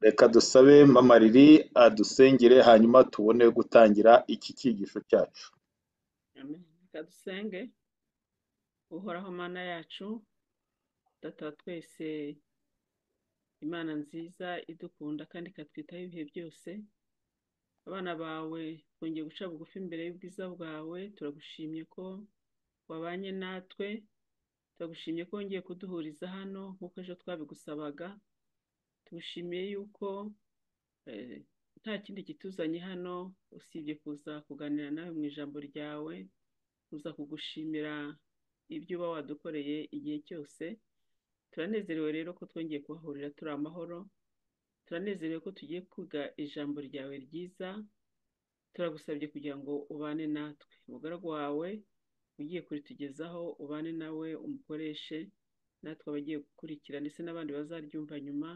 Reka dusabe Mama Lily adusengere hanyuma tubone gutangira iki cyigisho cyacu. Amen. Reka dusenge uhoraho mana yacu data wa twese imana nziza idukunda kandi ikatwitaho ibihe byose abana bawe twongeye guca bugufi imbere y'ubwiza bwawe turagushimye ko wabanye natwe turagushimye ko wongeye kuduhuriza hano nk'uko ejo twabigusabaga tugushimiye yuko eh, nta kindi kituzanye hano usibye kuza kuganira nawe mu ijambo ryawe kuza kugushimira ibyo uba wadukoreye igihe cyose turanezerewe rero ko twongeye kuhahurira turi amahoro turanezerewe ko tugiye kwiga ijambo ryawe ryiza turagusabye kugira ngo ubane natwe umugaragu wawe ugiye kuritugezaho ubane nawe umukoreshe natwe abagiye gukurikira ndetse n'abandi bazaryumva nyuma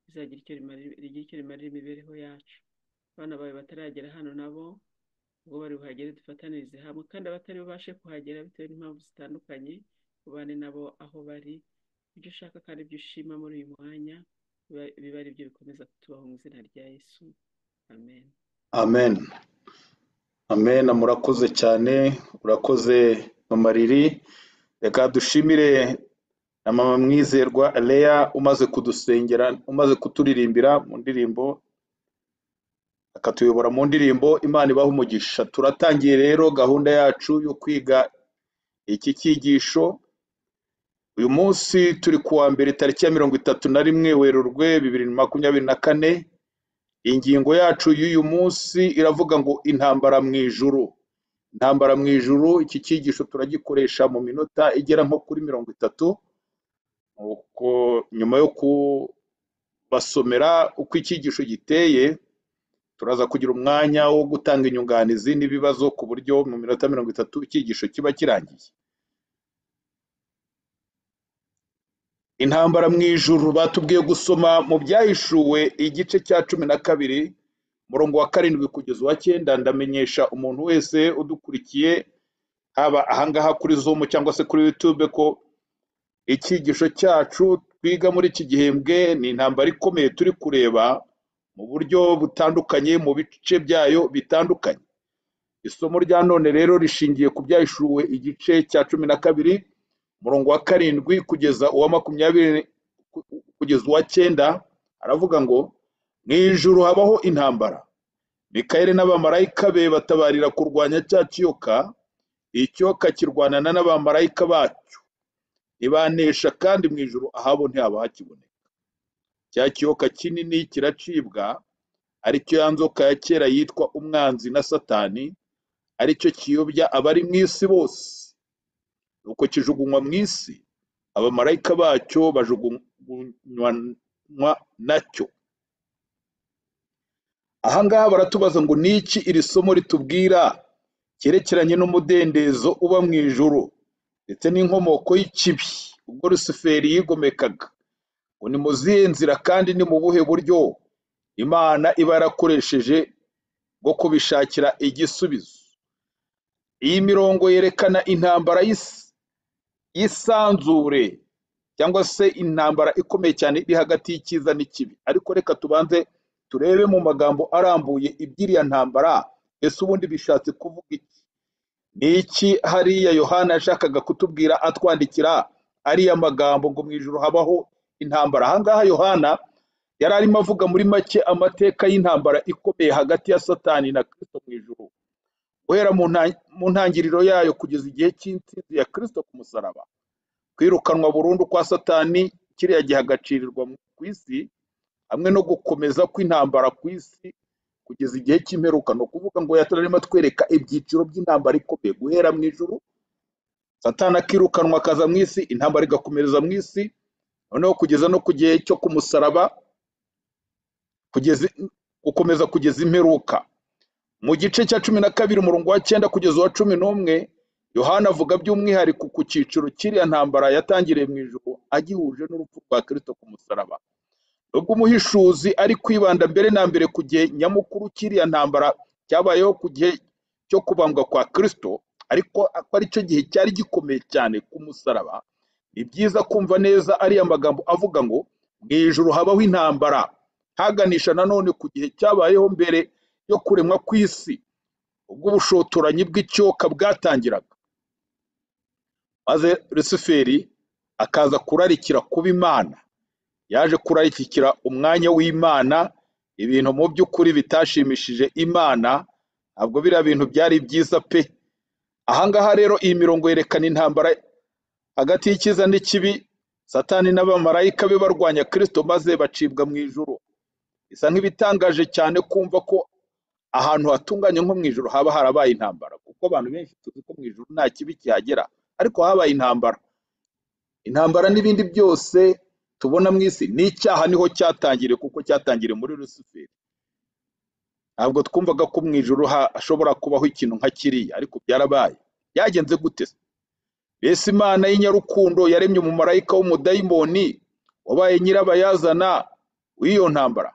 rizagira icyo rimarira rigire icyo rimarira imibereho yacu abana bawe bataragera hano nabo ubwo bari buhagere dufatanirize hamwe kandi abatari bubashe kuhagera bitewe n'impamvu zitandukanye ubane nabo aho bari ibyo ushaka kandi ibyo ushima muri uyu mwanya biba- bibe ari byo bikomeza kutubaho mu izina rya yesu amen Amen. Amen. Murakoze cyane, urakoze Mama Lily. Reka dushimire na mama mwizerwa Leya umaze kudusengera, umaze kuturirimbira mu ndirimbo akatuyobora mu ndirimbo Imana ibaha umugisha. Turatangiye rero gahunda yacu yo kwiga iki cyigisho. Uyu munsi turi ku wa mbere tariki ya mirongo itatu na rimwe Werurwe bibiri na makumyabiri na kane. Ingingo yacu y'uyu munsi iravuga ngo intambara mu ijuru. Intambara mu ijuru, iki cyigisho turagikoresha mu minota igera nko kuri mirongo itatu. Uko nyuma yo kubasomera uko icyigisho giteye, turaza kugira umwanya wo gutanga inyunganizi n'ibibazo ku buryo mu minota mirongo itatu icyigisho kiba kirangiye. Intambara mu ijuru batubwiye gusoma mu byahishuwe igice cya cumi na kabiri, umurongo wa karindwi kugeza uwa cyenda, ndamenyesha umuntu wese udukurikiye, haba ahangaha kuri Zoom cyangwa se kuri YouTube ko icyigisho cyacu twiga muri iki gihembwe ni intambara ikomeye turi kureba mu buryo butandukanye, mu bice byayo bitandukanye. Isomo rya none rero rishingiye ku byahishuwe igice cya cumi na kabiri, umurongo wa karindwi kugeza uwa makumyabiri ku- kugeza uwa cyenda, aravuga ngo mu ijuru habaho intambara. Mikayeli n'abamarayika be batabarira kurwanya cya kiyoka, ikiyoka kirwanana n'abamarayika bacyo. Ntibanesha kandi mu ijuru ahabo ntihaba hakiboneka. Cya kiyoka kinini kiracibwa, aricyo ya nzoka ya kera yitwa umwanzi na satani, aricyo kiyobya abari mu isi bose. nuko kijugunywa mu isi abamarayika bacyo bajugunywa nacyo ahangaha baratubaza ngo niki iri somo ritubwira cyerekeranye n'umudendezo uba mu ijuru ndetse n'inkomoko y'ikibi ubwo rusiferi yigomekaga ngo ni mu zihe nzira kandi ni mu buhe buryo imana iba yarakoresheje bwo kubishakira igisubizo iyi mirongo yerekana intambara y'isi y'isanzure cyangwa se intambara ikomeye cyane iri hagati y'icyiza n'ikibi ariko reka tubanze turebe mu magambo arambuye iby'iriya ntambara ese ubundi bishatse kuvuga iki ni iki hariya yohana yashakaga kutubwira atwandikira ariya magambo ngo mu ijoro habaho intambara ahangaha yohana yari arimo avuga muri make amateka y'intambara ikomeye hagati ya satani na kristo mu ijoro guhera mu nta- mu ntangiriro yayo kugeza igihe cy'intsinzi ya kristo ku musaraba kwirukanwa burundu kwa satani kiriya gihe agacirirwa mu- ku isi hamwe no gukomeza kw'intambara ku isi kugeza igihe cy'imperuka ni ukuvuga ngo yatararimo atwereka ibyiciro by'intambara ikomeye guhera mu ijuru satani akirukanwa akaza mu isi intambara igakomereza mu isi noneho kugeza no ku gihe cyo ku musaraba kugeza gukomeza kugeza imperuka mu gice cya cumi na kabiri umurongo wa cyenda kugeza uwa cumi n'umwe yohana avuga by'umwihariko ku cyiciro cy'iriya ntambara yatangiriye mu ijuru agihuje n'urupfu rwa kristo ku musaraba nubwo umuhishuzi ari kwibanda mbere na mbere ku gihe nyamukuru cy'iriya ntambara cyabayeho ku gihe cyo kubambwa kwa kristo ariko ko ari cyo gihe cyari gikomeye cyane ku musaraba ni byiza kumva neza ariya magambo avuga ngo mu ijuru habaho intambara haganisha nanone ku gihe cyabayeho mbere yo kuremwa kw'isi ubwo ubushotoranyi bw'icyoka bwatangiraga maze rusuferi akaza kurarikira kuba imana yaje kurarikira umwanya w'imana ibintu mu by'ukuri bitashimishije imana ntabwo biriya bintu byari byiza pe ahangaha rero iyi mirongo yerekana intambara hagati y'icyiza n'ikibi satani n'abamarayika be barwanya kirisito maze bacibwa mu ijuru bisa nk'ibitangaje cyane kumva ko ahantu hatunganye nko mu ijoro haba harabaye intambara kuko abantu benshi tuzi ko mu ijoro nta kibi kihagera ariko habaye intambara intambara n'ibindi byose tubona mu isi ni icyaha niho cyatangiriye kuko cyatangiriye muri rusuferi ntabwo twumvaga ko mu ijoro hashobora kubaho ikintu nka kiriya ariko byarabaye byagenze gute mbese imana y'inyarukundo yaremye umumarayika w'umudayimoni wabaye nyirabayazana w'iyo ntambara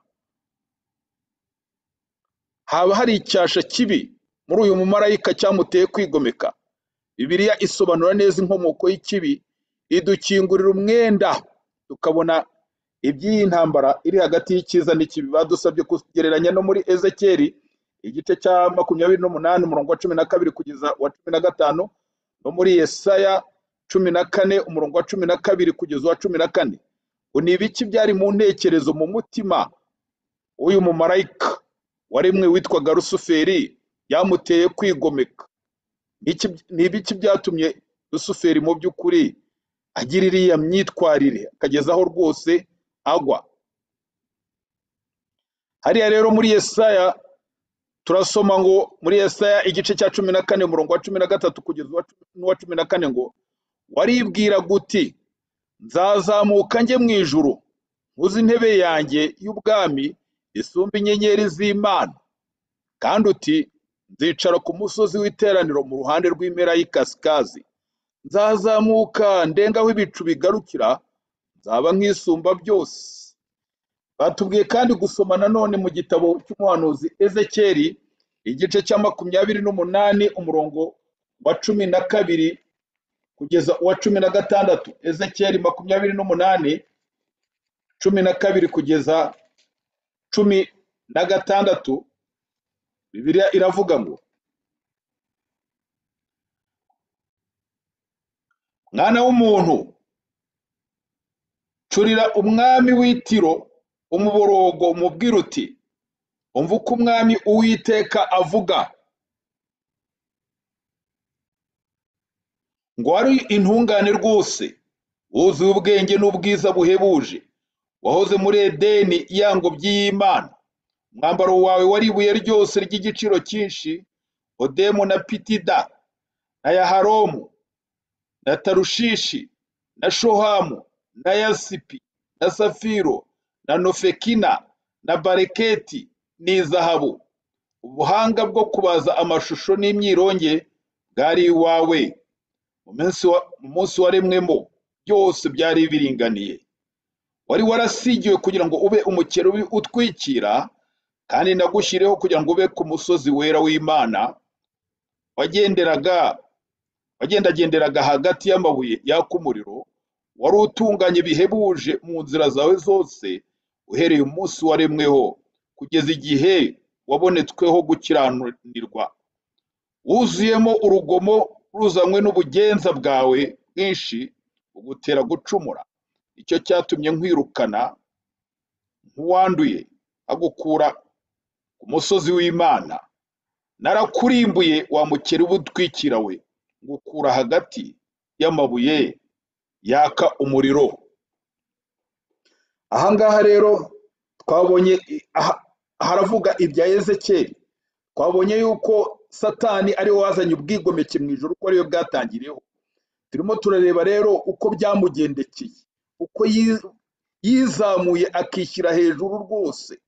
haba hari icyasha kibi muri uyu mumarayika cyamuteye kwigomeka bibiliya isobanura neza inkomoko y'ikibi idukingurira umwenda tukabona iby'iyi ntambara iri hagati y'icyiza n'ikibi badusabye kugereranya no muri ezekeri igice cya makumyabiri n'umunani umurongo wa cumi na kabiri kugeza wa cumi na gatanu no muri yesaya cumi na kane umurongo wa cumi na kabiri kugeza uwa cumi na kane ngo ni ibiki byari mu ntekerezo mu mutima w'uyu mumarayika waremwe witwaga rusuferi yamuteye kwigomeka Iki- ni ibiki byatumye rusuferi mu by'ukuri agira iriya myitwarire akageza aho rwose agwa hariya rero muri yesaya turasoma ngo muri yesaya igice cya cumi na kane umurongo wa cumi na gatatu kugeza uwa cumi- n'uwa cumi na kane ngo waribwira guti nzazamuka njye mu ijuru nkuze intebe yanjye y'ubwami isumba inyenyeri z'imana kandi uti nzicara ku musozi w'iteraniro mu ruhande rw'impera y'ikasikazi nzazamuka ndenga aho ibicu bigarukira nzaba nk'isumba byose batubwiye kandi gusoma nanone mu gitabo cy'umuhanuzi ezekeri igice cya makumyabiri n'umunani umurongo wa cumi na kabiri kugeza uwa cumi na gatandatu ezekeri makumyabiri n'umunani cumi na kabiri kugeza cumi na gatandatu bibiliya iravuga ngo mwana w'umuntu curira umwami w'itiro umuborogo umubwira uti umva uko umwami uwiteka avuga ngo wari intungane rwose wuzuye ubwenge n'ubwiza buhebuje wahoze muri edeni y'ingobyi y'imana umwambaro wawe wari ibuye ryose ry'igiciro cyinshi odemu na pitida na yaharomu na tarushishi na shohamu na yasipi na safiro na nofekina na bareketi n'izahabu ubuhanga bwo kubaza amashusho n'imyironge bwari iwawe mu minsi wa- mu munsi waremwemo byose byari biringaniye wari warasigiwe kugira ngo ube umukerubi utwikira kandi nagushyiriyeho kugira ngo ube ku musozi wera w'imana wagenderaga wagendagenderaga hagati y'amabuye yaka umuriro wari utunganye bihebuje mu nzira zawe zose uhereye umunsi waremweho kugeza igihe wabonetsweho gukiranirwa wuzuyemo urugomo ruzanywe n'ubugenza bwawe bwinshi bugutera gucumura icyo cyatumye nkwirukana nk'uwanduye agukura ku musozi w'imana narakurimbuye wa mukerubu utwikira we ngukura hagati y'amabuye yaka umuriro ahangaha rero twabonye aha- haravuga ibya ezekeri twabonye yuko satani ariwe wazanye ubwigomeke mu ijoro ko ariyo bwatangiriyeho turimo turareba rero uko byamugendekeye uko yi- yizamuye akishyira hejuru rwose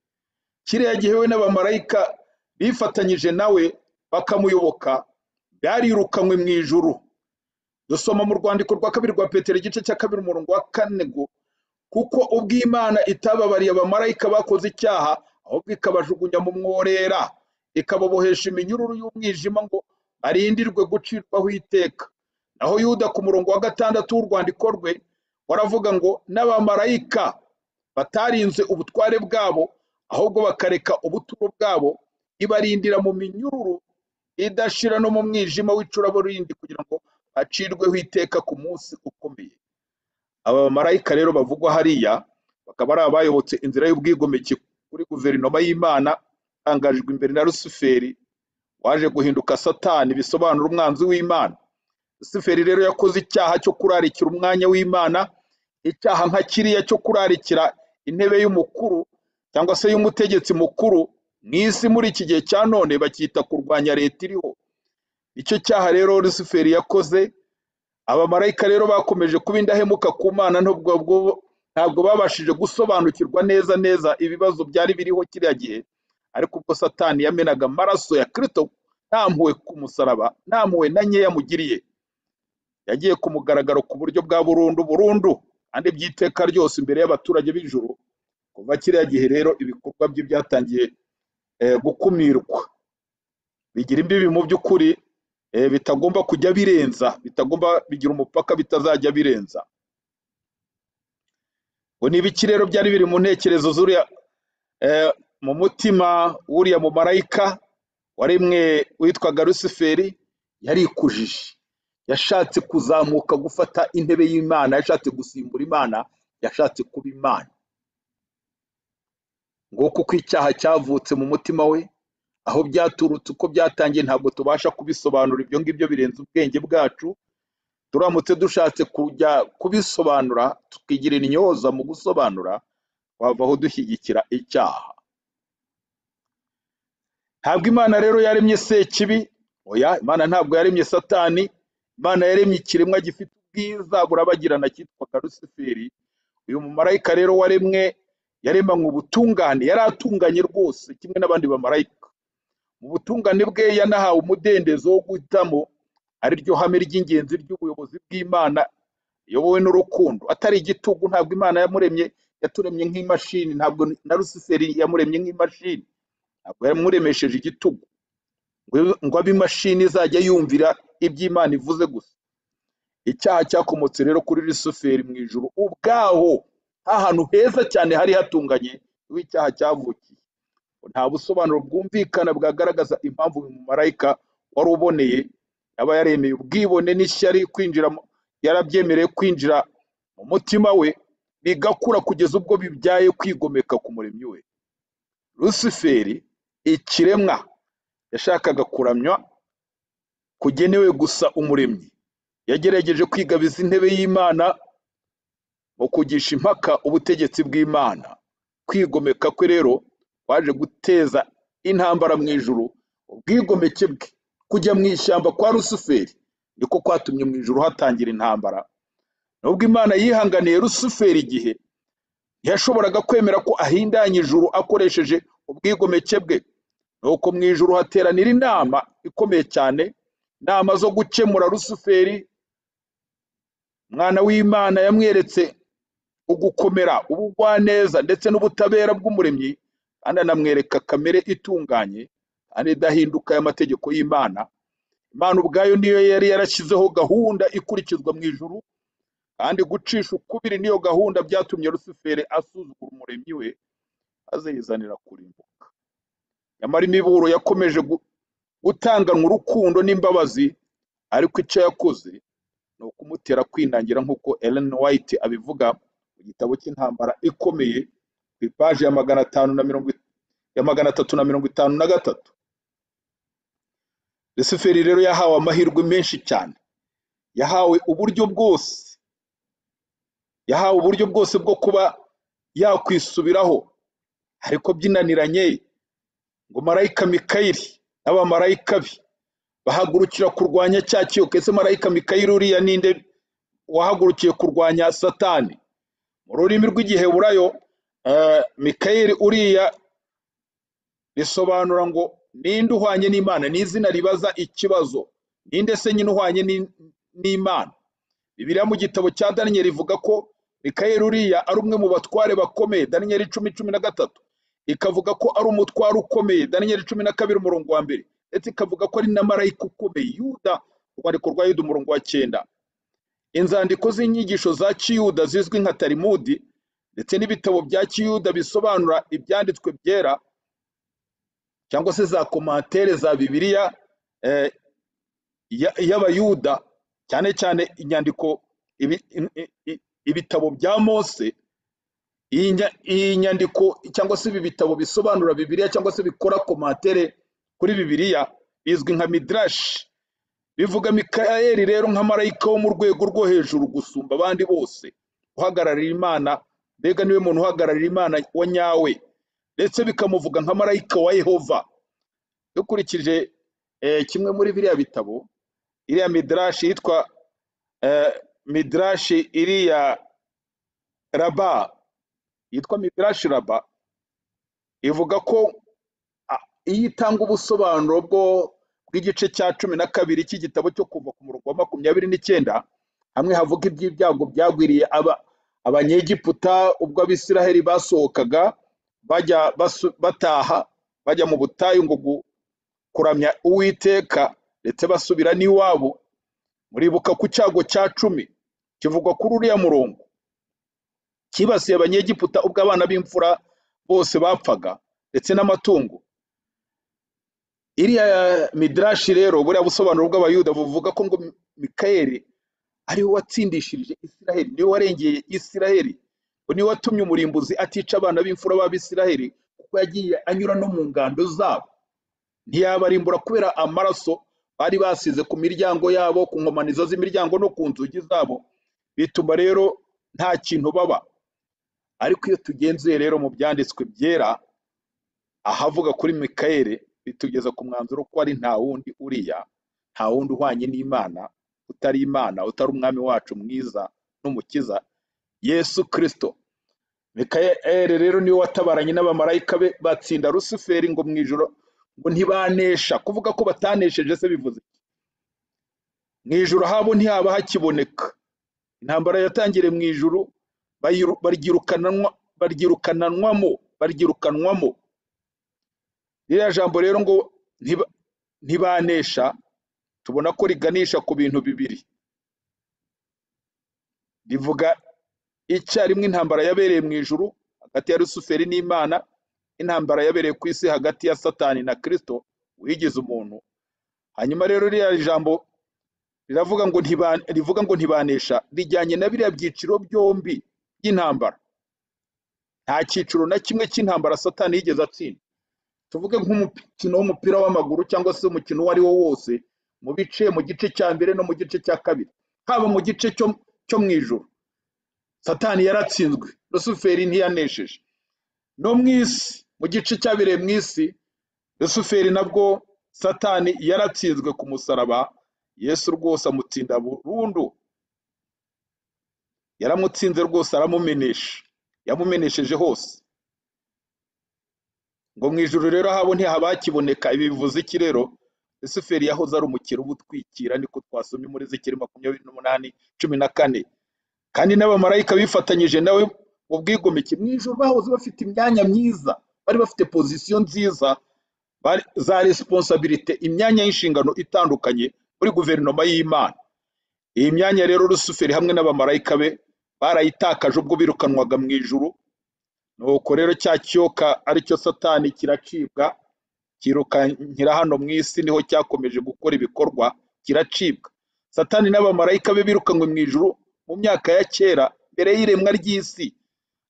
kiriya gihe we n'abamarayika bifatanyije nawe bakamuyoboka byarirukanywe mu ijuru dusoma mu rwandiko rwa kabiri rwa petero igice cya kabiri umurongo wa kane ngo kuko ubwo imana itababariye abamarayika bakoze icyaha ahubwo ikabajugunya mu mworera ikababohesha iminyururu y'umwijima ngo barindirwe gucirwaho iteka naho yuda ku murongo wa gatandatu w'urwandiko rwe waravuga ngo n'abamarayika batarinze ubutware bwabo ahubwo bakareka ubuturo bwabo ibarindira mu minyururu idashira no mu mwijima w'icuraburindi kugira ngo acirweho iteka ku munsi ukomeye aba bamarayika rero bavugwa hariya bakaba ari abayobotse inzira y'ubwigomeke kuri guverinoma y'imana itangajwe imbere na rusuferi waje guhinduka satani bisobanura umwanzi w'imana rusuferi rero yakoze icyaha cyo kurarikira umwanya w'imana icyaha nka kiriya cyo kurarikira intebe y'umukuru cyangwa se y'umutegetsi mukuru mu isi muri iki gihe cya none bacyita kurwanya leta iriho icyo cyaha rero rusuferi yakoze abamarayika rero bakomeje kuba indahemuka ku mana ntabwo ntabwo babashije gusobanukirwa neza neza ibibazo byari biriho kiriya gihe ariko ubwo satani yamenaga amaraso ya kirisito nta mpuhwe ku musaraba nta mpuhwe na nkeya mugiriye yagiye ku mugaragaro ku buryo bwa burundu burundu kandi by'iteka ryose imbere y'abaturage b'ijuru kuva kiriya gihe rero ibikorwa bye byatangiye eh, gukumirwa bigira imbibi mu by'ukuri eh, bitagomba kujya birenza bitagomba bigira umupaka bitazajya birenza ngo ni ibiki rero byari biri mu ntekerezo z'uriya eh, mu mutima w'uriya mumarayika waremwe witwaga rusiferi yarikujije yashatse kuzamuka gufata intebe y'imana yashatse gusimbura imana yashatse kuba imana nguko uko icyaha cyavutse mu mutima we aho byaturutse uko byatangiye ntabwo tubasha kubisobanura ibyo ngibyo birenze ubwenge bwacu turamutse dushatse kujya kubisobanura tukigirira inyoza mu gusobanura twavaho dushyigikira icyaha ntabwo imana rero yaremye sekibi oya imana ntabwo yaremye satani imana yaremye ikiremwa gifite ubwiza burabagirana cyitwaga rusiferi uyu mumarayika rero waremwe yaremanywe ubutungane yari atunganye rwose kimwe n'abandi bamarayika mu butungane bwe yanahawe umudendezo wo guhitamo ari ryo hame ry'ingenzi ry'ubuyobozi bw'imana iyobowe n'urukundo atari igitugu ntabwo imana yamuremye yaturemye nk'imashini ntabwo na rusiferi yamuremye nk'imashini ntabwo yamuremesheje igitugu ngo- ngo abe imashini izajya yumvira ibyo imana ivuze gusa icyaha cyakomotse rero kuri rusuferi mu ijuru ubwaho ahantu heza cyane hari hatunganye niho icyaha cyavukiye nta busobanuro bwumvikana bwagaragaza impamvu uyu mumarayika wari uboneye yaba yaremeye ubwibone n'ishyari kwinjira mu- yarabyemereye kwinjira mu mutima we bigakura kugeza ubwo bibyaye kwigomeka ku muremyi we rusiferi ikiremwa yashakaga kuramywa kugenewe gusa umuremyi yagerageje kwigabiza intebe y'imana mu kugisha impaka ubutegetsi bw'imana kwigomeka kwe rero kwaje guteza intambara mu ijuru ubwigomeke bwe kujya mu ishyamba kwa rusuferi niko kwatumye mu ijuru hatangira intambara nubwo imana yihanganiye rusuferi igihe ntiyashoboraga kwemera ko ahindanya ijuru akoresheje ubwigomeke bwe nuko mu ijuru hateranira inama ikomeye cyane inama zo gukemura rusuferi umwana w'imana yamweretse ugukomera ubugwaneza ndetse n'ubutabera bw'umuremyi kandi anamwereka kamere itunganye kandi idahinduka y'amategeko y'imana imana ubwayo niyo yari yarashyizeho gahunda ikurikizwa mu ijuru kandi gucisha ukubiri n'iyo gahunda byatumye rusuferi asuzugura umuremyi we maze yizanira kurimbuka nyamara imiburo yakomeje gu- gutanganwa urukundo n'imbabazi ariko icyo yakoze ni ukumutera kwinangira nk'uko Ellen White abivuga mu gitabo cy'intambara ikomeye ku ipaji ya magana atanu na mirongo it- ya magana atatu na mirongo itanu na gatatu rusuferi rero yahawe amahirwe menshi cyane yahawe uburyo bwose yahawe uburyo bwose bwo kuba yakwisubiraho ariko byinaniranye ngo marayika mikayiri n'abamarayika be bahagurukira kurwanya cya kiyoka ese marayika mikayiri uriya ninde wahagurukiye kurwanya satani mu rurimi rw'igiheburayo eh, mikayeli uriya risobanura ngo ninde uhwanye n'imana ni izina ribaza ikibazo ninde se nyine uhwanye n'i- n'imana bibiliya mu gitabo cya daniyeli rivuga ko mikayeli uriya ari umwe mu batware bakomeye daniyeli icumi cumi na gatatu ikavuga ko ari umutware ukomeye daniyeli cumi na kabiri umurongo wa mbere ndetse ikavuga ko ari na marayika ukomeye yuda urwandiko rwa yuda umurongo wa cyenda inzandiko z'inyigisho za kiyuda zizwi nka tarimudi ndetse n'ibitabo bya kiyuda bisobanura ibyanditswe byera cyangwa se za komantere za bibiliya eh, ya- y'abayuda cyane cyane inyandiko ibi- i- i- ibitabo bya mose iyi nya- iyi nyandiko cyangwa se ibi bitabo bisobanura bibiliya cyangwa se bikora komantere kuri bibiliya bizwi nka midrashi bivuga mikayeli rero nka marayika wo mu rwego rwo hejuru gusumba abandi bose uhagararira imana mbega niwe muntu uhagararira imana wa nyawe ndetse bikamuvuga nka marayika wa yehova dukurikije eh, kimwe muri biriya bitabo iriya midrashi yitwa eh, midrashi iriya raba yitwa midrashi raba ivuga ko a- iyo itanga ubusobanuro bwo bw'igice cya cumi na kabiri cy'igitabo cyo kuva ku murongo wa makumyabiri n'icyenda hamwe havuga iby'ibyago byagwiriye aba abanyegiputa ubwo abisiraheli basohokaga bajya basu- bataha bajya mu butayu ngo gu- kuramya uwiteka ndetse basubira n'iwabo muribuka ku cyago cya cumi kivugwa kuri uriya murongo cyibasiye abanyegiputa ubwo abana b'imfura bose bapfaga ndetse n'amatungo iriya midrashi rero buriya busobanuro bw'abayuda buvuga ko ngo mikayeli ari we watsindishirije isiraheli niwe warengeye isiraheli ngo niwe watumye umurimbuzi atica abana b'imfura b'abisiraheli kuko yagiye anyura no mu ngando zabo ntiyabarimbura kubera amaraso bari basize ku miryango yabo ku nkomanizo z'imiryango no ku nzugi zabo bituma rero nta kintu baba ariko iyo tugenzuye rero mu byanditswe byera ahavuga kuri mikayeli bitugeza ku mwanzuro ko ari nta wundi uriya nta wundi uhwanye n'imana utari imana utari umwami wacu mwiza n'umukiza yesu kirisito mikayeli rero niwe watabaranye n'abamarayika be batsinda rusuferi ngo mu ijoro ngo ntibanesha kuvuga ko batanesheje se bivuze iki? mu ijoro habo ntihaba hakiboneka intambara yatangiriye mu ijuru bayiru- baryirukananwa baryirukananwamo baryirukanwamo ririya jambo rero ngo ntiba- ntibanesha tubona ko riganisha ku bintu bibiri rivuga icyarimwe intambara yabereye mu ijuru hagati ya rusuferi n'imana intambara yabereye ku isi hagati ya satani na kirisito wigize umuntu hanyuma rero ririya jambo riravuga ngo ntiba- rivuga ngo ntibanesha rijyanye na biriya byiciro byombi by'intambara nta cyiciro na kimwe cy'intambara satani yigeze atsinda tuvuge nk'umukino w'umupira w'amaguru cyangwa se umukino uwo ari wo wose mu bice mu gice cya mbere no mu gice cya kabiri haba mu gice cyo cyo mu ijoro satani yaratsinzwe rusuferi ntiyanesheje no mu isi mu gice cyabereye mu isi rusuferi nabwo satani yaratsinzwe ku musaraba yesu rwose amutsinda burundu yaramutsinze rwose aramumenesha yamumenesheje hose ngo mu ijuru rero habo ntihaba hakiboneka ibi bivuze iki rero rusuferi yahoze ari umukiro uba utwikira niko twasomye muri zikiri makumyabiri n'umunani cumi na kane kandi n'abamarayika bifatanyije nawe mu bwigomeke mu ijoro bahoze bafite imyanya myiza bari bafite pozisiyo nziza bari- za resiponsabirite imyanya y'inshingano itandukanye muri guverinoma y'imana iyi myanya rero rusuferi hamwe n'abamarayika be barayitakaje ubwo birukanwaga mu ijuru nuko rero cya kiyoka aricyo satani kiracibwa kirukankira hano mu isi niho cyakomeje gukora ibikorwa kiracibwa satani n'abamarayika be birukanywe mu ijuru mu myaka ya kera mbere y'iremwa ry'isi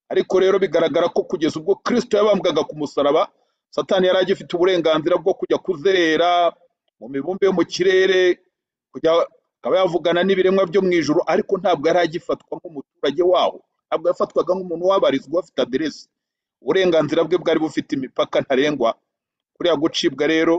ariko rero bigaragara ko kugeza ubwo kirisito yabambwaga ku musaraba satani yari agifite uburenganzira bwo kujya kuzerera mu mibumbe yo mu kirere kujya akaba yavugana n'ibiremwa byo mu ijuru ariko ntabwo yari agifatwa nk'umuturage waho ntabwo yafatwaga nk'umuntu wabarizwa afite aderesi uburenganzira bwe bwari bufite imipaka ntarengwa kuriya gucibwa rero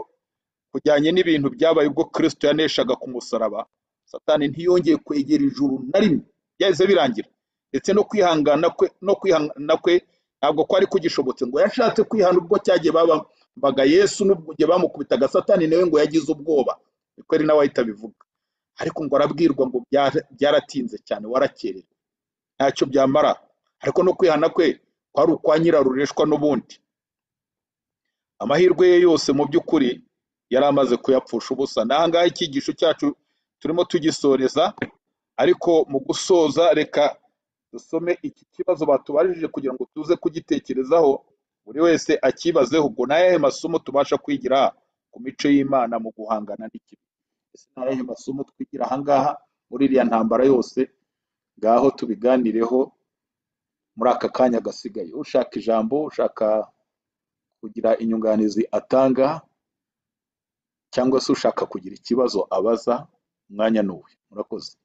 kujyanye n'ibintu byabaye ubwo kirisito yaneshaga ku musaraba satani ntiyongeye kwegera ijuru na rimwe byahise birangira ndetse no kwihangana kwe no kwihangana kwe ntabwo kwari kugishobotse ngo yashatse kwihana ubwo cyagiye babambaga yesu n'ubwo igihe bamukubitaga satani nawe ngo yagize ubwoba niko ari nawe ahita abivuga ariko ngo arabwirwa ngo byara- byaratinze cyane warakerewe ntacyo byamara ariko no kwihana kwe kwari ukwa nyirarureshwa n'ubundi amahirwe ye yose mu by'ukuri yari amaze kuyapfusha ubusa n'ahangaha icyigisho cyacu turimo tugisoreza ariko mu gusoza reka dusome iki kibazo batubajije kugira ngo tuze kugitekerezaho buri wese akibazeho ubwo ni ayahe masomo tubasha kwigira ku mico y'imana mu guhangana n'ikibi ese ni ayahe masomo twigira aha ngaha muri iriya ntambara yose ngaho tubiganireho muri aka kanya gasigaye ushaka ijambo ushaka kugira inyunganizi atanga cyangwa se ushaka kugira ikibazo abaza umwanya ni uwe murakoze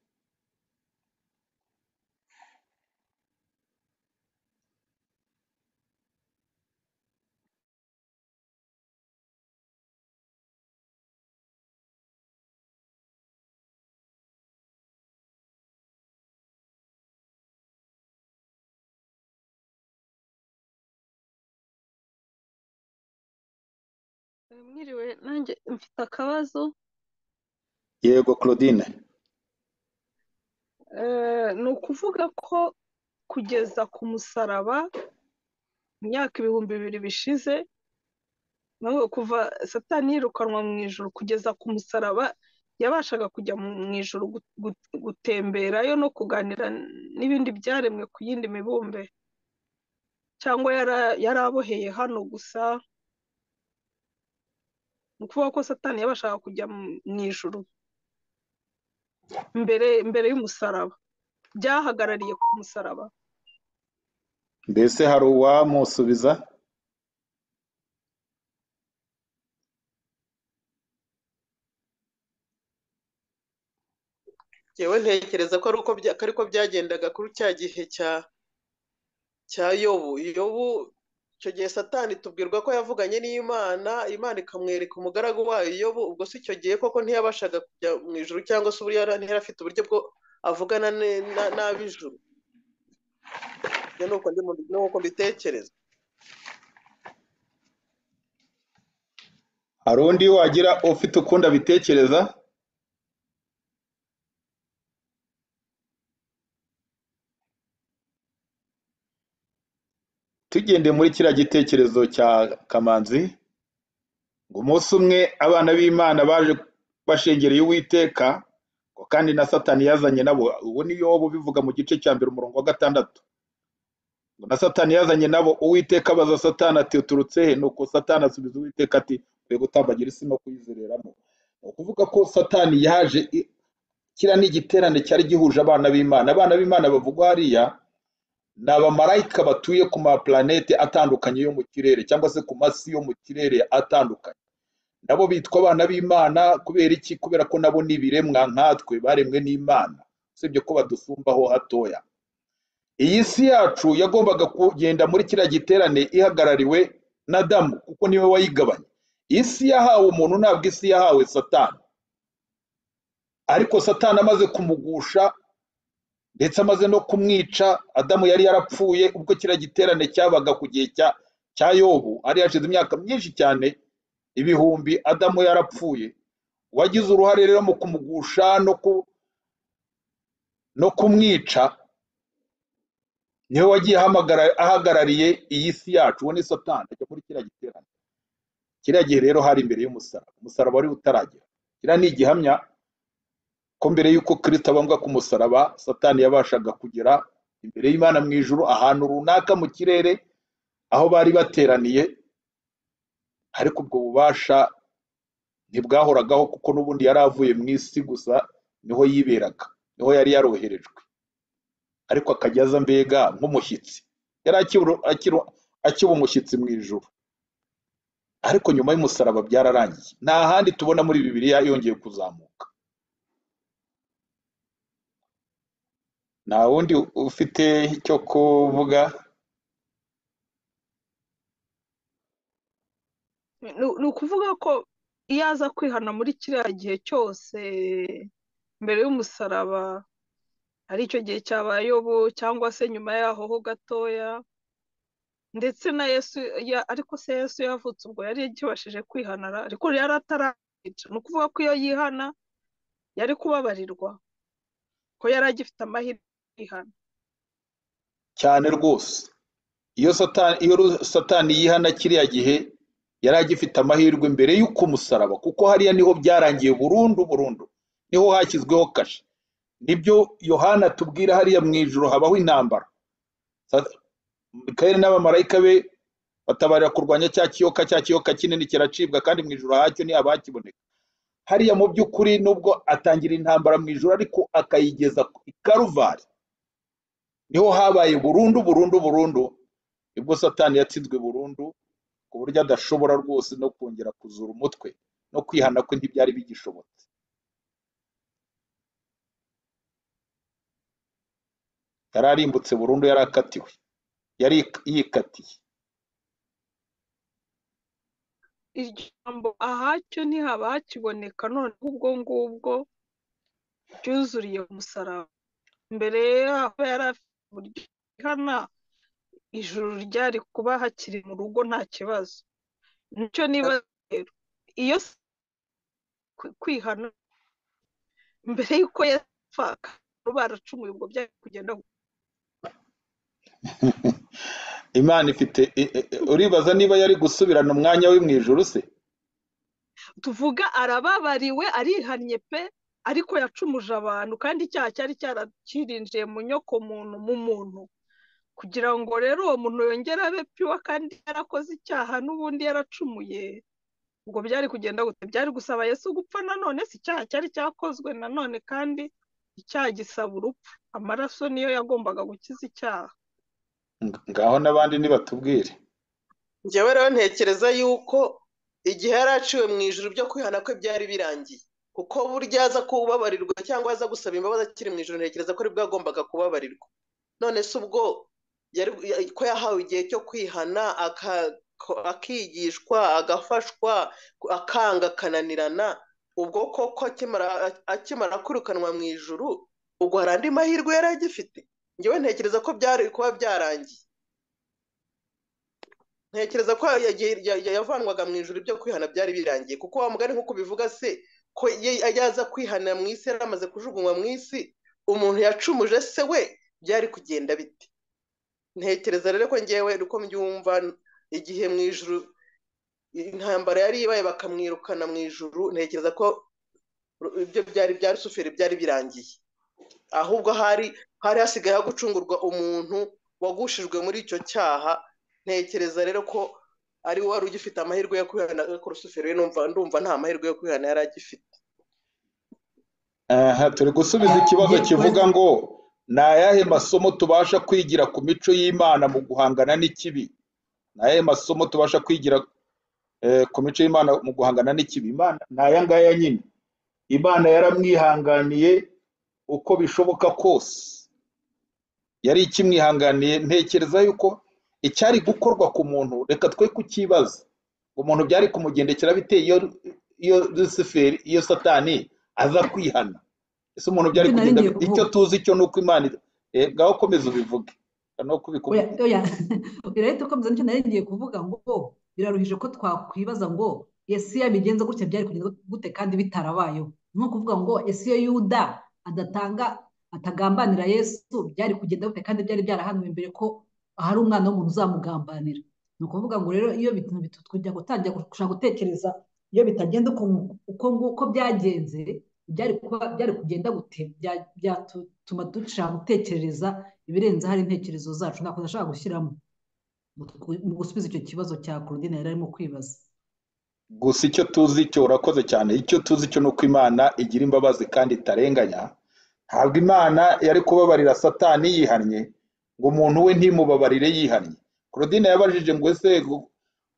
mwiriwe nanjye mfite akabazo yego claudine eh, ni ukuvuga ko kugeza ku musaraba mu myaka ibihumbi bibiri bishize ni ukuvuga kuva satani yirukanwa mu ijoro kugeza ku musaraba yabashaga kujya mu mu ijoro gu- gu- gutemberayo no kuganira n'ibindi byaremwe ku yindi mibumbe cyangwa yara- yari aboheye hano gusa ni ukuvuga ko satani yabashaga kujya mu- mu ijoro mbere mbere y'umusaraba byahagarariye ku musaraba mbese hari uwamusubiza yewe ntekereza ko ari uko bya- ko ari ko byagendaga kuri cya gihe cya cya yobu yobu icyo gihe satani tubwirwa ko yavuganye n'imana imana ikamwereka umugaragu wayo yobu ubwo si icyo gihe koko ntiyabashaga kujya mu ijuru cyangwa se uburyo yari ntiyari afite uburyo bwo avugana ne- na- n'ab'ijuru ibyo ni uko ndi- ni uko mbitekereza hari undi wagira ufite ukundi abitekereza tugendeye muri kiriya gitekerezo cya kamanzi ngo umunsi umwe abana b'imana baje bashengereye uwiteka ngo kandi na satani yazanye nabo ubu ni yobu bivuga mu gice cya mbere umurongo wa gatandatu ngo na satani yazanye nabo uwiteka abaza satani ati uturutse he nuko satani asubiza uwiteka ati uvuye gutambagira isi no kuyizereramo ni ukuvuga ko satani yaje i- kiriya ni igiterane cyari gihuje abana b'imana abana b'imana bavugwa hariya ni abamarayika batuye ku mapulanete atandukanye yo mu kirere cyangwa se ku masi yo mu kirere atandukanye nabo bitwa abana b'imana kubera iki kubera ko nabo ni ibiremwa nkatwe baremwe n'imana usibye ko badusumbaho hatoya iyi si yacu yagombaga kugenda muri kiriya giterane ihagarariwe na damu kuko niwe wayigabanye iyi si yahawe umuntu ntabwo isi yahawe satani ariko satani amaze kumugusha ndetse amaze no kumwica adamu yari yarapfuye ubwo kiriya giterane cyabaga ku gihe cya cya yobu hari hashize imyaka myinshi cyane ibihumbi adamu yarapfuye uwagize uruhare rero mu kumugusha no ku no kumwica niwe wagiye ahamagara- ahagarariye iyi si yacu uwo ni satani ajya muri kiriya giterane kiriya gihe rero hari imbere y'umusaraba umusaraba wari utaragera kiriya ni igihamya ko mbere y'uko kirisito abambwa ku musaraba satani yabashaga kugera imbere y'imana mu ijuru ahantu runaka mu kirere aho bari bateraniye ariko ubwo bubasha ntibwahoragaho kuko n'ubundi yari avuye mu isi gusa niho yiberaga niho yari yaroherejwe ariko akajya aza mbega nk'umushyitsi yari akibura- akiru- akiba umushyitsi mu ijuru ariko nyuma y'umusaraba byararangiye nta handi tubona muri bibiliya yongeye kuzamuka nta wundi ufite icyo kuvuga ni ni ukuvuga ko iyo aza kwihana muri kiriya gihe cyose mbere y'umusaraba ari icyo gihe cyabaye yobu cyangwa se nyuma yaho ho gatoya ndetse na yesu ya- ariko se yesu yavutse ubwo yari yagibashije kwihana ara- ariko yari atarayica ni ukuvuga ko iyo yihana yari kubabarirwa ko yari agifite amahirwe yo kwihana cyane rwose iyo satani iyo ru- satani yihana kiriya gihe yari agifite amahirwe mbere y'uko umusaraba kuko hariya niho byarangiye burundu burundu niho hashyizweho kashe nibyo yohana atubwira hariya mu ijoro habaho intambara Sa- mikayeli n'abamarayika be batabarira kurwanya cya kiyoka cya kiyoka kinini kiracibwa kandi mu ijoro hacyo ni abakiboneka hariya mu by'ukuri nubwo atangira intambara mu ijoro ariko akayigeza i karuvari niho habaye burundu burundu burundu nibwo satani yatsinzwe burundu ku buryo adashobora rwose no kongera kuzura umutwe no kwihana kwe ntibyari bigishobotse yari arimbutse burundu yari akatiwe yari yikatiye iryo jambo ahacyo ntihaba hakiboneka noneho ubwo ngubwo ryuzuriye ku musaraba mbere yaho yari afite uburyo ihana ijuru ryari kuba hakiri mu rugo nta kibazo nicyo niba rero iyo se kwi- kwihana mbere y'uko yapfa baracumuye ubwo byari kugenda gute? imana ifite i- i- i- uribaza niba yari gusubirana umwanya we mu ijuru se tuvuga arababariwe arihannye pe ariko yacumuje abantu kandi icyaha cyari cyarakirinjiye mu nyoko muntu mu muntu kugira ngo rero uwo muntu yongere abe piwa kandi yarakoze icyaha n'ubundi yaracumuye ubwo byari kugenda gute byari gusaba yesu gupfa nanone si icyaha cyari cyakozwe nanone kandi icyaha gisaba urupfu amaraso niyo yagombaga gukiza icyaha Ng- ngaho n'abandi nibatubwire njyewe rero ntekereza yuko igihe yari aciwe mu ijoro byo kwihana kwe byari birangiye kuko burya aza kubabarirwa cyangwa aza gusaba imbabazi akiri mu ijoro ntekereza ko aribwo yagombaga kubabarirwa none se ubwo yari ya- ko yahawe igihe cyo kwihana aka- ko- akigishwa agafashwa akanga akananirana ubwo koko akimara akimara kwirukanwa mu ijoro ubwo hari andi mahirwe yari agifite njyewe ntekereza ko byari kuba byarangiye ntekereza ko ya- ya- ya- ya- yavanwaga mu ijuru ibyo kwihana byari birangiye kuko wa mugani nk'uko ubivuga se ko ye- yaza kwihana mu isi yari amaze kujugunywa mu isi umuntu yacumuje se we byari kugenda bite ntekereza rero ko ngewe uko mbyumva igihe mu ijuru intambara yari ibaye bakamwirukana mu ijuru ntekereza ko ibyo byari bya rusuferi byari birangiye ahubwo hari hari hasigaye ho gucungurwa umuntu wagushijwe muri icyo cyaha ntekereza rero ko ari we wari ugifite amahirwe yo kwihana ariko rusufero we numva ndumva nta mahirwe yo kwihana yari agifite aha turi gusubiza ikibazo kivuga ngo ni ayahe masomo tubasha kwigira ku mico y'imana mu guhangana n'ikibi ni ayahe masomo tubasha kwigira eh, ku mico y'imana mu guhangana n'ikibi imana ni aya ngaya nyine imana yaramwihanganiye uko bishoboka kose yari ikimwihanganiye ntekereza yuko icyari gukorwa ku muntu reka twe kukibaza umuntu byari kumugendekera bite iyo iyo rusiferi iyo satani aza kwihana ese umuntu byari Ibyo nari kugenda ngiye bite? icyo kuvuga. tuzi cyo ni uko imana eh, ngaho komeza ubivuge no Oya, kubikubwira oya. Birahita ukomeza nicyo nari ngiye kuvuga ngo biraruhije ko twakwibaza ngo Yesu iyo abigenza gutya byari kugenda gute kandi bitarabayeho. Ni ukuvuga ngo Yesu iyo Yuda adatanga atagambanira Yesu byari kugenda gute kandi byari byarahanuwe mbere ko hari umwana w'umuntu uzamugambanira. Ni ukuvuga ngo rero iyo ibintu bitu tujya gutangira gushaka gutekereza iyo bitagenda uko uko nguko byagenze byari kuba byari kugenda gute Bya- byatuma dushaka gutekereza ibirenze hari intekerezo zacu ntabwo nashaka gushyiramo mu twu- mu gusubiza icyo kibazo cya Claudine yari arimo kwibaza gusa icyo tuzi cyo urakoze cyane icyo tuzi cyo ni uko imana igira imbabazi kandi itarenganya ntabwo imana yari kubabarira satani yihannye ngo umuntu we ntimubabarire yihannye claudine yabajije ngo ese gu-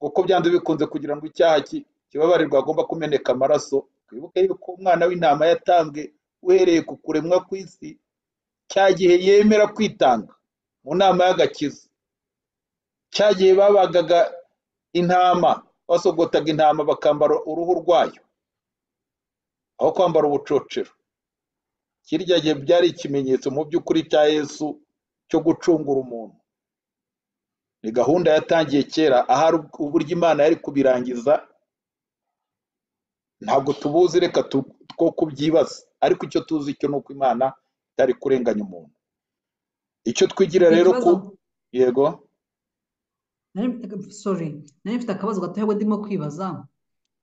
kuko byanze bikunze kugira ngo icyaha ki- kibabarirwe agomba kumeneka amaraso twibuke yuko umwana w'intama yatanzwe uhereye ku kuremwa kw'isi cya gihe yemera kwitanga mu nama y'agakiza cya gihe babagaga intama basogotaga intama bakambara uruhu rwayo aho kwambara ubucocero kirya gihe byari ikimenyetso mu by'ukuri cya yesu cyo gucungura umuntu ni gahunda yatangiye kera ahari uburyo imana yari kubirangiza ntabwo tubuzi reka tu- two kubyibaza ariko icyo tuzi cyo ni uko imana itari kurenganya umuntu icyo twigira mfite rero ikibazo ku yego nari- sorry nari mfite akabazo gatoya ngo ndimo kwibaza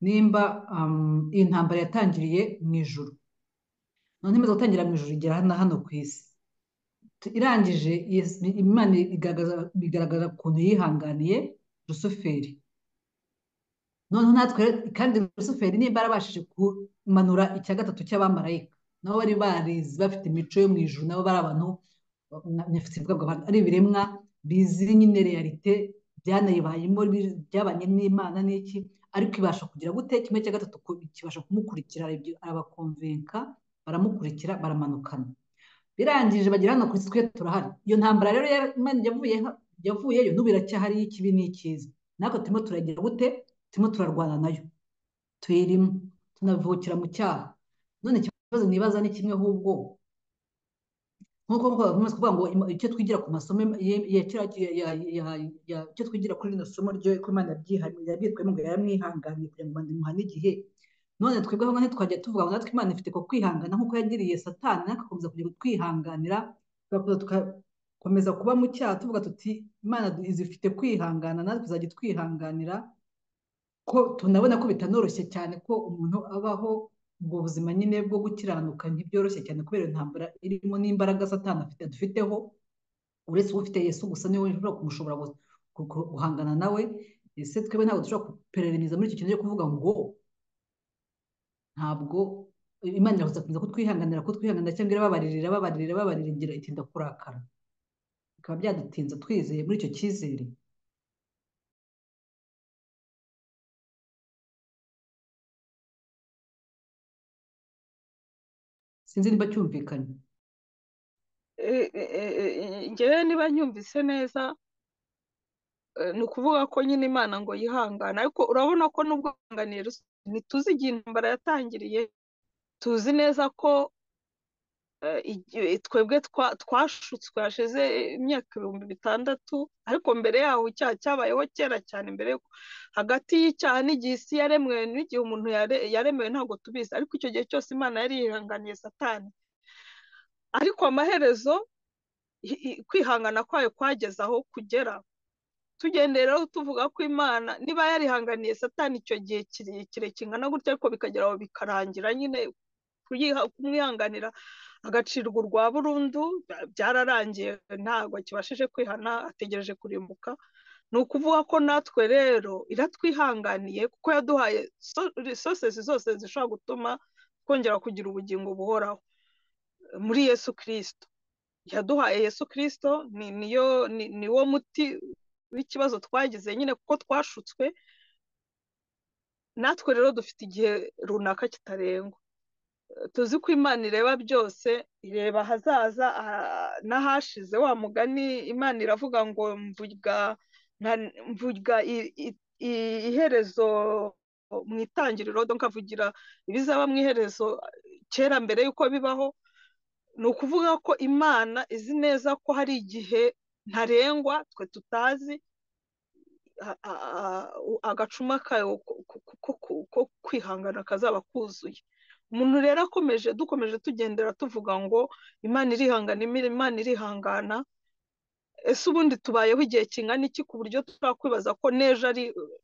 nimba um, iyi ntambara yatangiriye mu ijuru none imaze gutangira mu ijoro igera hano hano ku isi irangije yes- imana igaragaza- bigaragara ukuntu yihanganiye rusuferi noneho natwe kandi rusuferi niba yarabashije kumanura icya gatatu cy'abamarayika nabo bari barizi bafite imico yo mu ijuru nabo bari abantu nifite bwabwo abantu ari ibiremwa bizi nyine realite byanayibayemo bi- byabanye n'imana n'iki ariko ibasha kugira gute kimwe cya gatatu ku- kibasha kumukurikira ibyo arabakonvenka baramukurikira baramanukana birangije bagera hano ku isi twe turahari iyo ntambara rero yari- Imana yavuye yavuyeyo n'ubu iracyahari y'ikibi n'ikiza natwe turimo turagira gute turimo turarwana nayo tuyirimo tunavukira mu cyaha none ikibazo nibaza ni kimwe ahubwo nk'uko bakomeza kuvuga ngo ima- icyo twigira ku masomo ye- ya kiriya ki- ya- ya- ya- icyo twigira kuri rino somo ryo ko Imana yabyihariye yabyitwemo ngo yaramwihanganiye kugira ngo Imana imuhane igihe none twebwe aho ngaho twajya tuvuga ngo natwe Imana ifite ko kwihangana nk'uko yagiriye satani natwe tugakomeza kugira kutwihanganira tugakomeza tugakomeza kuba mu cyaha tuvuga tuti Imana izifite kwihangana natwe tuzajya twihanganira ko tunabona ko bitanoroshye cyane ko umuntu abaho ubwo buzima nyine bwo gukiranuka ntibyoroshye cyane kubera intambara irimo n'imbaraga satani afite dufiteho uretse ufite Yesu gusa niwe ushobora kumushobora gu- gu- gu- guhangana nawe ese twebwe ntabwo dushobora kupereraniza muri icyo kintu cyo kuvuga ngo ntabwo Imana irakomeza kutwihanganira kutwihanganira cyangwa irababarira irababarira irababarira igira itinda kurakara bikaba byadutinza twizeye muri icyo cyizere sinzi niba cyumvikanye E- e- e- e- ngewe niba nyumvise neza eh, ni ukuvuga ko nyine imana ngo yihangane ariko urabona ko nubwo yihanganiye Rusi- ntituzi igihe intambara yatangiriye tuzi neza ko eh, igihe twebwe twa- twashutswe hashize imyaka ibihumbi bitandatu ariko mbere yaho icyaha cyabayeho kera cyane mbere yuko- hagati y'icyaha n'igihe isi yaremwe n'igihe umuntu yare- yaremewe ntabwo tubizi ariko icyo gihe cyose imana yari yihanganiye satani ariko amaherezo i- i- kwihangana kwayo kwageze aho kugera tugendeye rero tuvuga ko imana niba yarihanganiye satani icyo gihe kirekire kingana gutya ariko bikagera aho bikarangira nyine kuyiha- kumwihanganira agacirwa urwa burundu bya- byararangiye ntabwo akibashije kwihana ategereje kurimbuka ni ukuvuga ko natwe rero iratwihanganiye kuko yaduhaye sosesi zose zishobora gutuma twongera kugira ubugingo buhoraho muri yesu kirisito yaduhaye yesu kirisito ni niyo ni niwo muti w'ikibazo twagize nyine kuko twashutswe natwe rero dufite igihe runaka kitarengwa tuzi ko imana ireba byose ireba ahazaza ah, n'ahashize wa mugani imana iravuga ngo mvuga nta- mvuga i- i- i- iherezo mu itangiriro donc nkavugira ibizaba mu iherezo kera mbere y'uko bibaho ni ukuvuga ko imana izi neza ko hari igihe ntarengwa twe tutazi a- a- a- u- agacuma kayo ko- ko- ko- ko- ko kwihangana kazaba kuzuye umuntu rero akomeje dukomeje tugendera tuvuga ngo imana irihangana imira imana irihangana ese ubundi tubayeho igihe kingana iki ku buryo twakwibaza ko n'ejo ari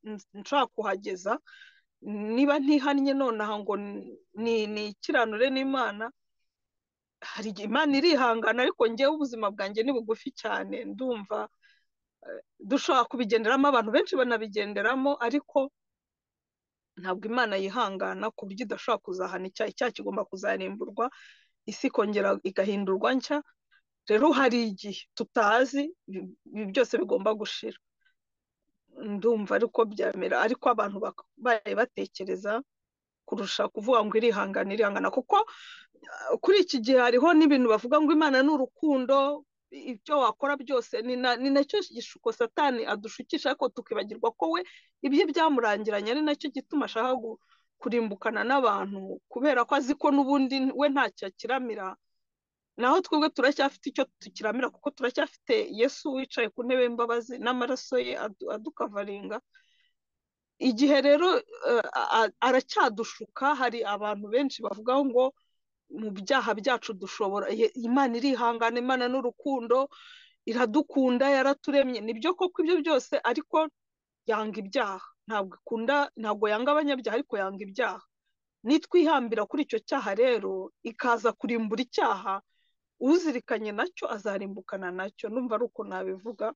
n- nshaka kuhageza niba ntihannye nonaha ngo ni- nikiranure n'imana hari igihe imana irihangana ariko njyewe ubuzima bwanjye ni bugufi cyane ndumva dushobora kubigenderamo abantu benshi banabigenderamo ariko ntabwo imana yihangana ku buryo idashobora kuzahana icyaha icyaha kigomba kuzarimburwa isi ikongera igahindurwa nshya rero hari igihe tutazi ibi ibi byose bigomba gushira ndumva ariko byamera ariko abantu bakabaye batekereza kurusha kuvuga ngo irihangana irihangana kuko uh, kuri iki gihe hariho n'ibintu bavuga ngo imana ni urukundo i- ibyo wakora byose ni na- ni nacyo gishuko satani adushukisha ariko tukibagirwa ko we ibye byamurangiranye ari nacyo gituma ashaka gu- kurimbukana n'abantu kubera ko azi ko n'ubundi we ntacyo akiramira naho twebwe turacyafite icyo tukiramira kuko turacyafite yesu wicaye ku ntebe y'imbabazi n'amaraso ye adu- adukavaringa igihe rero eh, a- a- aracyadushuka hari abantu benshi bavuga ngo mu byaha byacu dushobora ye- imana irihangana imana n'urukundo iradukunda yaraturemye nibyo koko ibyo byose ariko yanga ibyaha ntabwo ikunda ntabwo yanga abanyabyaha ariko yanga ibyaha nitwihambira kuri icyo cyaha rero ikaza kurimbura icyaha uzirikanye nacyo azarimbukana nacyo numva ari uko nabivuga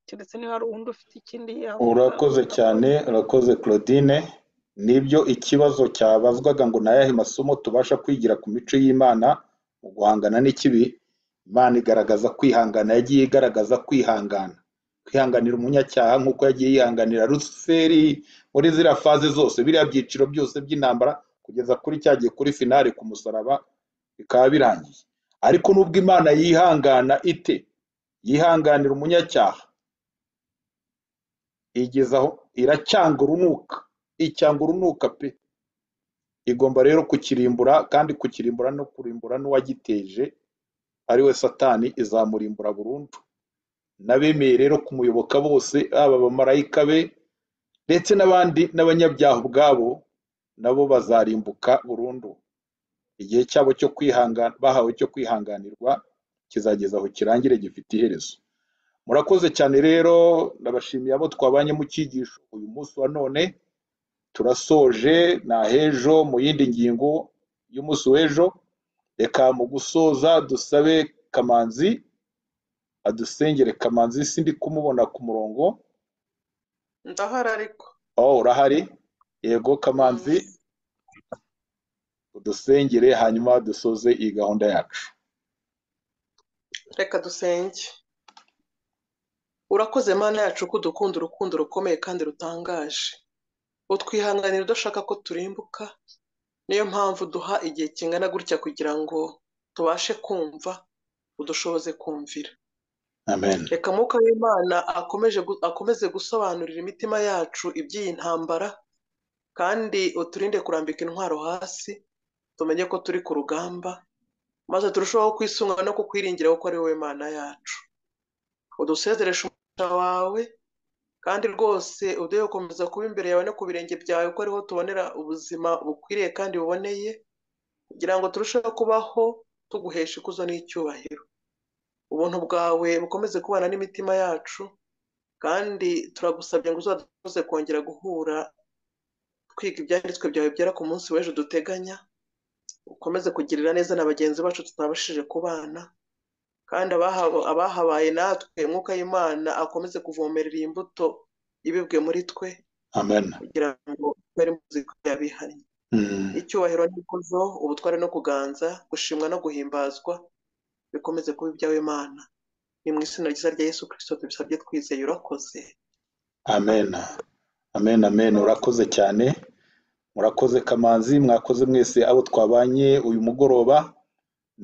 keretse niba hari uwundi ufite ikindi yavuga urakoze cyane urakoze claudine nibyo ikibazo cyabazwaga ngo ni ayahe masomo tubasha kwigira ku mico y'imana mu guhangana n'ikibi imana igaragaza kwihangana yagiye igaragaza kwihangana kwihanganira umunyacyaha nk'uko yagiye yihanganira rusuferi muri ziriya faze zose biriya byiciro byose by'intambara kugeza kuri cyagiye kuri finale ku musaraba bikaba birangiye ariko nubwo imana yihangana ite yihanganira umunyacyaha igeza aho iracyanga urunuka icyanga urunuka pe igomba rero kukirimbura kandi kukirimbura no kurimbura n'uwagiteje ari we satani izamurimbura burundu n'abemeye rero kumuyoboka bose haba abamarayika be ndetse n'abandi n'abanyabyaha ubwabo nabo bazarimbuka burundu igihe cyabo cyo kwihangana bahawe cyo kwihanganirwa kizageza aho kirangire gifite iherezo murakoze cyane rero ndabashimiye abo twabanye mu cyigisho uyu munsi wa none turasoje na hejo mu yindi ngingo y'umunsi w'ejo reka mu gusoza dusabe kamanzi adusengere kamanzi sindi kumubona ku murongo ndahari ariko oh urahari yego kamanzi udusengere hanyuma dusoze iyi gahunda yacu reka dusenge urakoze mana yacu ko udukunda urukundo rukomeye kandi rutangaje utwihanganira udashaka ko turimbuka niyo mpamvu duha igihe kingana gutya kugira ngo tubashe kumva udushoboze kumvira amen reka mwuka w'imana akomeje gu- akomeze gusobanurira imitima yacu iby'iyi ntambara kandi uturinde kurambika intwaro hasi tumenye ko turi ku rugamba maze turusheho kwisunga no kukwiringira kuko ari wowe mana yacu udusezereshe umugisha wawe kandi rwose uduhe gukomeza kuba imbere yawe no ku birenge byawe ko ariho tubonera ubuzima bukwiriye kandi buboneye kugira ngo turusheho kubaho tuguhesha ikuzo n'icyubahiro ubuntu bwawe bukomeze kubana n'imitima yacu kandi turagusabye ngo uzadukoze kongera guhura twiga ibyanditswe byawe byera ku munsi w'ejo duteganya ukomeze kugirira neza na bagenzi bacu tutabashije kubana kandi abaha- abahabaye natwe mwuka y'imana akomeze kuvomerera iyi imbuto ibibwe muri twe amen kugira ngo twere muzika yabihannye Mm. icyubahiro n'ikuzo ubutware no kuganza gushimwa no guhimbazwa bikomeze kuba iby'awe imana ni mu izina ryiza rya yesu kirisito tubisabye twizeye urakoze amen amen amen urakoze cyane murakoze kamanzi mwakoze mwese abo twabanye uyu mugoroba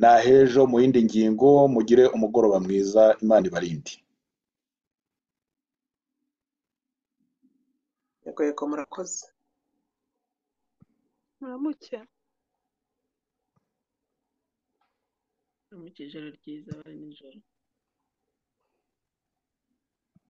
na hejo mu yindi ngingo mugire umugoroba mwiza imana ibarinde yego yego murakoze muramuke Muramukije ijoro ryiza bari nijoro